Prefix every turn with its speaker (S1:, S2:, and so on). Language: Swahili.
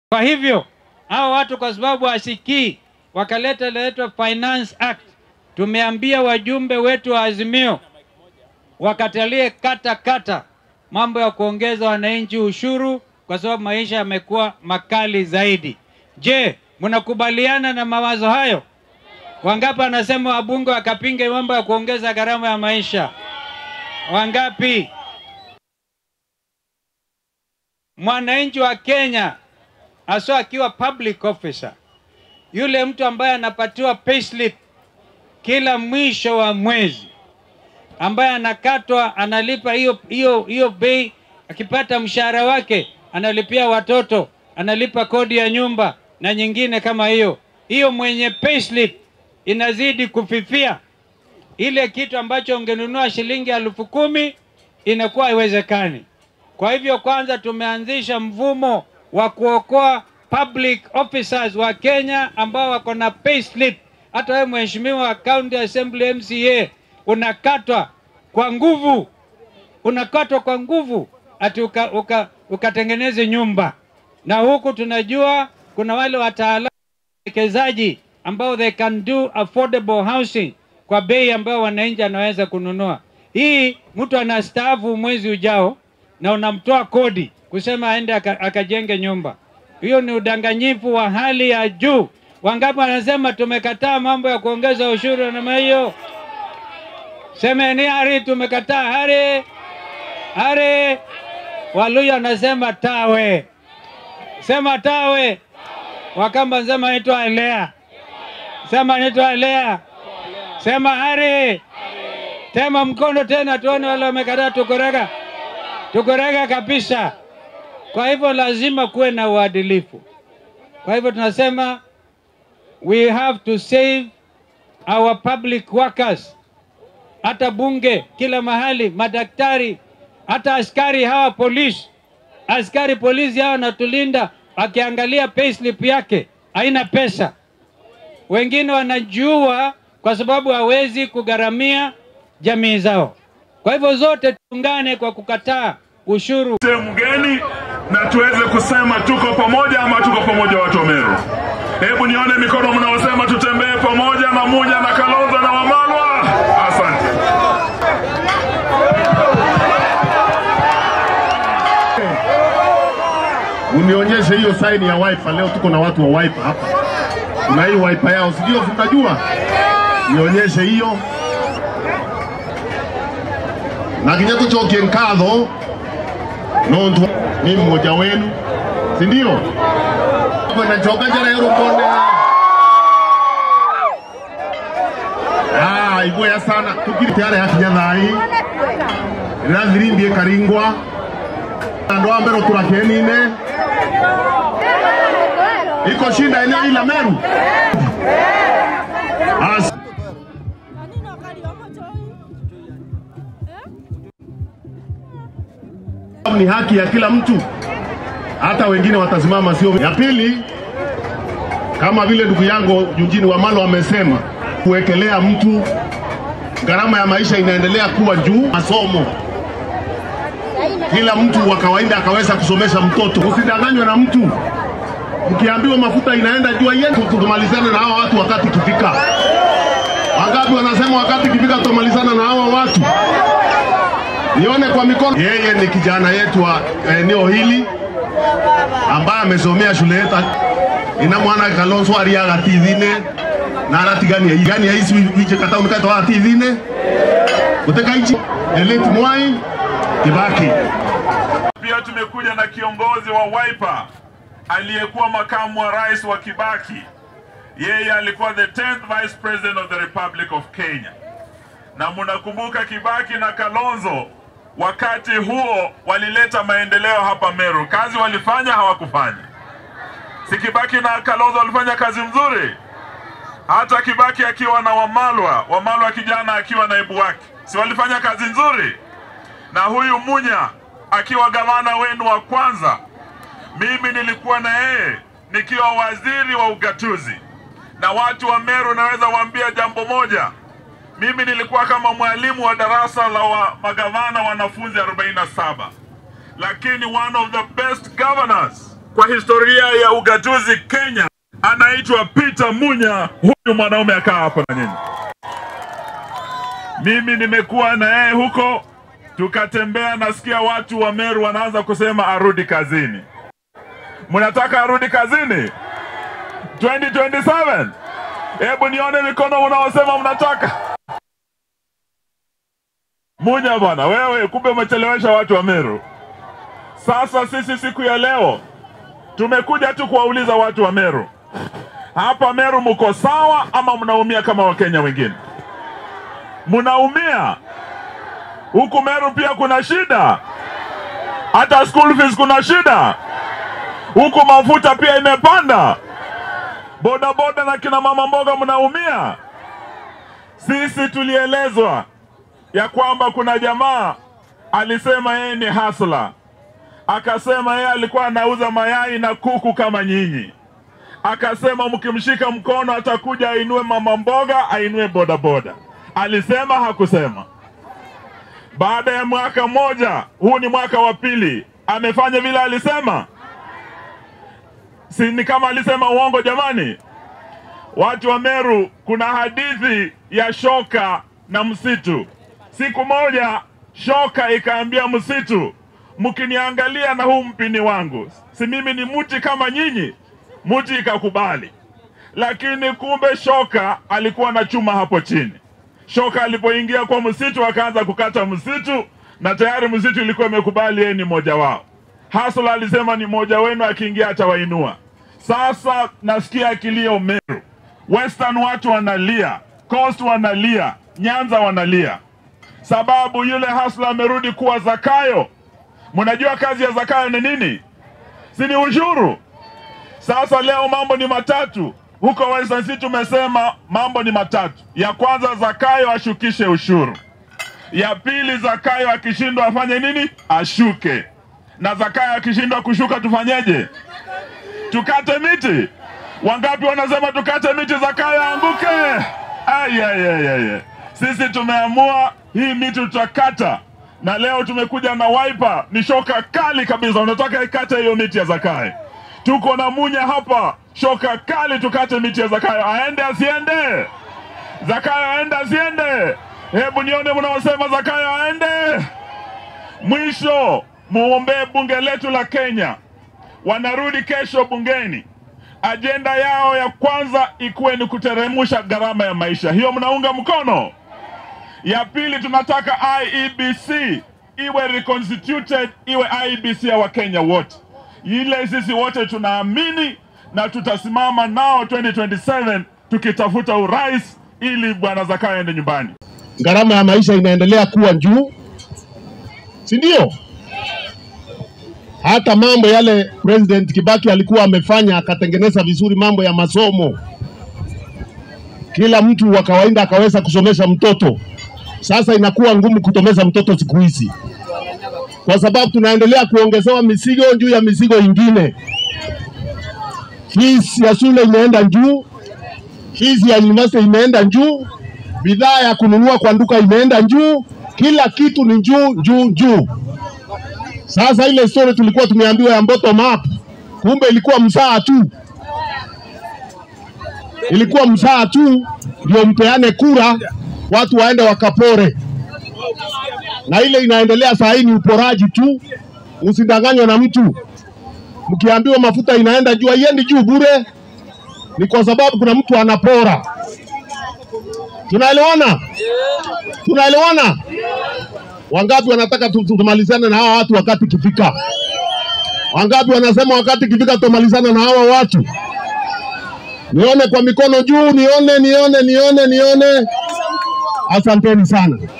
S1: Kwa hivyo hao watu kwa sababu wasikii, wakaleta leto Finance Act. Tumeambia wajumbe wetu wa Azimio wakatalie kata kata mambo ya kuongeza wananchi ushuru, kwa sababu maisha yamekuwa makali zaidi. Je, mnakubaliana na mawazo hayo? Wangapi anasema wabunge wakapinge mambo ya kuongeza gharama ya maisha? Wangapi? Mwananchi wa Kenya haswa akiwa public officer, yule mtu ambaye anapatiwa payslip kila mwisho wa mwezi, ambaye anakatwa, analipa hiyo hiyo hiyo bei, akipata mshahara wake analipia watoto, analipa kodi ya nyumba na nyingine kama hiyo. Hiyo mwenye payslip inazidi kufifia, ile kitu ambacho ungenunua shilingi elfu kumi inakuwa haiwezekani. Kwa hivyo, kwanza tumeanzisha mfumo wa kuokoa public officers wa Kenya ambao wako na payslip. Hata wewe mheshimiwa wa county assembly MCA unakatwa kwa nguvu, unakatwa kwa nguvu ati uka, uka, ukatengeneze nyumba, na huku tunajua kuna wale wataalamu wekezaji ambao they can do affordable housing kwa bei ambayo wananchi anaweza kununua. Hii mtu anastaafu mwezi ujao na unamtoa kodi kusema aende aka- akajenge nyumba. Hiyo ni udanganyifu wa hali ya juu. Wangapi wanasema tumekataa mambo ya kuongeza ushuru na namna hiyo? Semeni hari, tumekataa hari, hari. Waluya anasema tawe, sema tawe. Wakamba sema naitwa elea, sema naitwa elea, sema hari. Tema mkono tena tuone wale wamekataa. Tukorega, tukorega kabisa. Kwa hivyo lazima kuwe na uadilifu. Kwa hivyo tunasema we have to save our public workers, hata bunge, kila mahali, madaktari, hata askari hawa polisi. Askari polisi hawa wanatulinda, akiangalia payslip yake haina pesa. Wengine wanajua kwa sababu hawezi kugharamia jamii zao. Kwa hivyo zote tuungane kwa kukataa ushuru.
S2: sehemu geni na tuweze kusema tuko pamoja ama tuko pamoja watu wa Meru. Hebu nione mikono mnaosema tutembee pamoja na Munya na Kalonzo na Wamalwa. Asante.
S3: Unionyeshe hiyo saini ya wiper. Leo tuko na watu wa wiper hapa, kuna hii wiper yao, sijui mnajua. Nionyeshe hiyo na kinya tucokie nkatho nontu ni mmoja wenu, si ndio? nacoka njara yurukonde Ah, igwea sana tukiri tayari hakinya thai irathirimbie karingwa andu a mbere turakenine iko shinda eneo hili la Meru. As
S4: Kanino kalioma choi? Eh?
S3: ni haki ya kila mtu, hata wengine watasimama, sio ya pili. Kama vile ndugu yangu Eugene Wamalo amesema, kuwekelea mtu gharama ya maisha inaendelea kuwa juu. Masomo, kila mtu wa kawaida akaweza kusomesha mtoto. Usidanganywe na mtu, mkiambiwa mafuta inaenda juu, yetu tumalizane na hawa watu wakati ikifika. Wangapi wanasema wakati ikifika tutamalizana na hawa watu? Nione kwa mikono. Yeye ni kijana yetu wa eneo hili ambaye amesomea shule yetu. Ina mwana Kalonzo ariaga tithine na aratigania igani ya isi wije kata unikata wa tithine uteka ichi elite mwai Kibaki
S2: Pia tumekuja na kiongozi wa Wiper aliyekuwa makamu wa rais wa Kibaki. Yeye alikuwa the 10th vice president of the Republic of Kenya, na mnakumbuka Kibaki na Kalonzo wakati huo walileta maendeleo hapa Meru. Kazi walifanya hawakufanya? Si Kibaki na Kalonzo walifanya kazi mzuri? Hata Kibaki akiwa na Wamalwa, Wamalwa kijana akiwa naibu wake, si walifanya kazi nzuri? na huyu Munya akiwa gavana wenu wa kwanza, mimi nilikuwa na yeye nikiwa waziri wa ugatuzi. Na watu wa Meru, naweza waambia jambo moja, mimi nilikuwa kama mwalimu wa darasa la wa magavana wanafunzi 47, lakini one of the best governors kwa historia ya ugatuzi Kenya anaitwa Peter Munya. Huyu mwanaume akaa hapo na nyinyi. Mimi nimekuwa na yeye huko, tukatembea, nasikia watu wa Meru wanaanza kusema arudi kazini. Mnataka arudi kazini 2027? Hebu nione mikono unaosema mnataka. Munya bwana, wewe kumbe umechelewesha watu wa Meru. Sasa sisi siku ya leo tumekuja tu kuwauliza watu wa Meru, hapa Meru mko sawa ama mnaumia kama Wakenya wengine? Mnaumia huku Meru pia kuna shida, hata school fees kuna shida huku, mafuta pia imepanda, bodaboda na kina mama mboga mnaumia. Sisi tulielezwa ya kwamba kuna jamaa alisema yeye ni hasla, akasema yeye alikuwa anauza mayai na kuku kama nyinyi, akasema mkimshika mkono atakuja ainue mama mboga, ainue bodaboda. Alisema hakusema? Baada ya mwaka mmoja, huu ni mwaka wa pili, amefanya vile alisema? Si ni kama alisema uongo? Jamani, watu wa Meru, kuna hadithi ya shoka na msitu. Siku moja shoka ikaambia msitu, mkiniangalia na huu mpini wangu, si mimi ni mti kama nyinyi? Mti ikakubali, lakini kumbe shoka alikuwa na chuma hapo chini. Shoka alipoingia kwa msitu akaanza kukata msitu, na tayari msitu ilikuwa imekubali yeye ni mmoja wao. Hasla alisema ni mmoja wenu, akiingia atawainua. Sasa nasikia kilio Meru, Western watu wanalia, Coast wanalia, Nyanza wanalia, sababu yule Hasla amerudi kuwa Zakayo. Mnajua kazi ya Zakayo ni nini? Si ni ushuru? Sasa leo mambo ni matatu huko Western City. Tumesema mambo ni matatu. Ya kwanza, Zakayo ashukishe ushuru. Ya pili, Zakayo akishindwa afanye nini? Ashuke. Na Zakayo akishindwa kushuka tufanyeje? Tukate miti. Wangapi wanasema tukate miti, Zakayo aanguke? Ay, ay, ay, ay, ay. Sisi tumeamua hii miti tutakata, na leo tumekuja na wiper, ni shoka kali kabisa. Unataka ikate hiyo miti ya Zakayo. Tuko na Munya hapa, shoka kali, tukate miti ya Zakayo. Aende asiende? Zakayo aende asiende? Hebu nione mnaosema Zakayo aende. Mwisho, muombee bunge letu la Kenya, wanarudi kesho bungeni. Ajenda yao ya kwanza ikuwe ni kuteremusha gharama ya maisha. Hiyo mnaunga mkono? Ya pili, tunataka IEBC iwe reconstituted, iwe IEBC ya Wakenya wote. Ile sisi wote tunaamini na tutasimama nao 2027 tukitafuta urais ili bwana Zakayo aende nyumbani.
S3: Gharama ya maisha inaendelea kuwa juu, si ndio? Hata mambo yale President Kibaki alikuwa amefanya akatengeneza vizuri mambo ya masomo, kila mtu wa kawaida akaweza kusomesha mtoto. Sasa inakuwa ngumu kutomesha mtoto siku hizi, kwa sababu tunaendelea kuongezewa mizigo juu ya mizigo ingine. Fees ya shule imeenda juu, fees ya university imeenda juu, bidhaa ya kununua kwa duka imeenda juu, kila kitu ni juu juu juu. Sasa ile story tulikuwa tumeambiwa ya bottom up, kumbe ilikuwa msaa tu, ilikuwa msaa tu ndio mpeane kura, watu waende wakapore, na ile inaendelea saa hii ni uporaji tu. Usidanganywe na mtu. Mkiambiwa mafuta inaenda juu, haiendi juu bure, ni kwa sababu kuna mtu anapora. Tunaelewana? Tunaelewana? Wangapi wanataka tu- tu- tumalizane na hawa watu wakati ikifika? Wangapi wanasema wakati ikifika tumalizane na hawa watu? Nione kwa mikono juu, nione, nione, nione, nione. Asanteni sana.